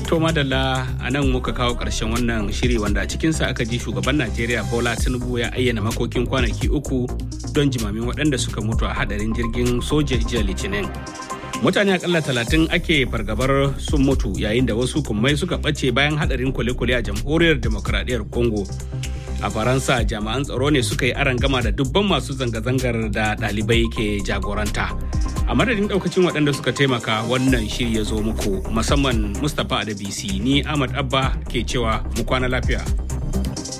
To madalla a nan muka kawo ƙarshen wannan shiri wanda a cikinsa aka ji shugaban Najeriya Bola Tinubu ya ayyana makokin kwanaki uku don jimamin waɗanda suka mutu a hadarin jirgin soja jiya Litinin. Mutane akalla talatin ake fargabar sun mutu yayin da wasu kummai suka ɓace bayan hadarin kwale-kwale a jamhuriyar demokradiyyar Congo. A Faransa jami'an tsaro ne suka yi gama da dubban masu zanga-zangar da ɗalibai ke jagoranta. a madadin daukacin waɗanda suka taimaka wannan shiri ya zo muku musamman mustapha adabisi ni ahmad abba ke cewa mu kwana lafiya